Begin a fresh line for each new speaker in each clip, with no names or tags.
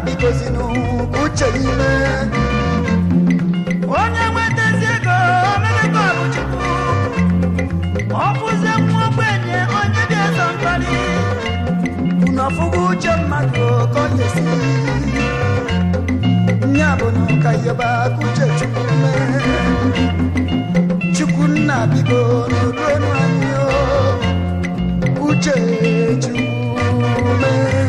bikozinụ ka uche ya ime
onye nwetazi ego omemego bụ chukwu ọ bụzie nwa ogbenye onye dị eze mkpali
unu ọfụgo uche mmadụ ka ọ ga-esi nya bụ na ụka yọba ka uche chukwu mee chukwu nna biko n'odu ọnụ anyị o uche chukwu mee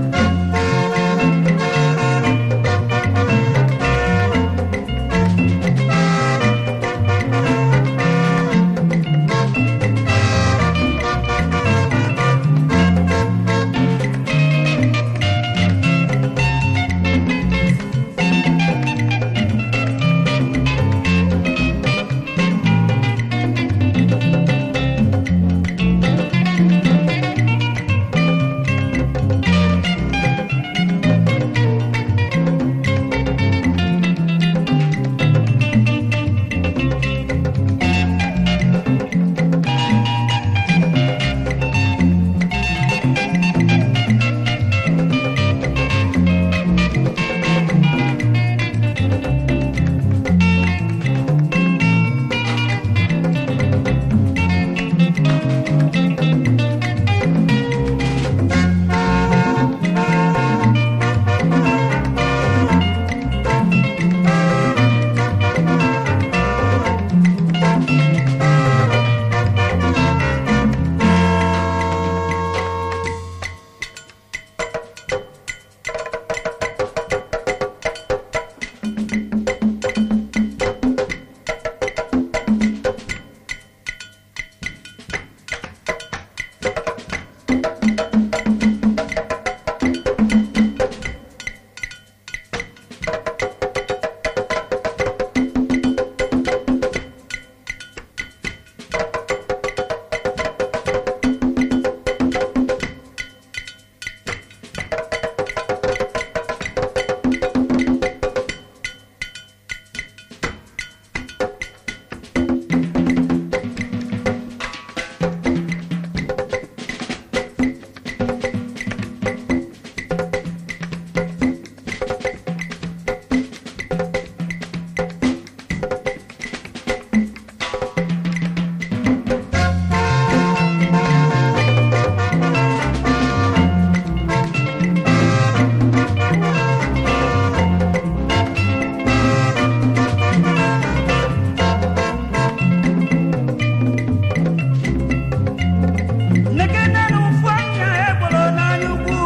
nekene na ụfụ anya egboro n'anya ukwu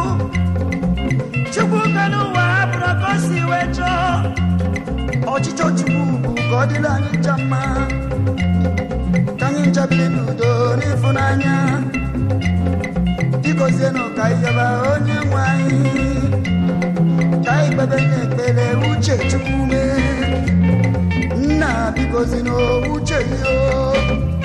chukwu kere ụwa bụrụ ka o si wee chọọ
ọchịchọ chukwu bụ ka ọ dịrị anyị ncha mma ka anyị ncha biri n'udo n'ịfụnanya bikozienụ ka ịyaba onye nwe anyị ka anyị kpebe n'ekpere uche chukwu mee nna bikozinụ uche gị o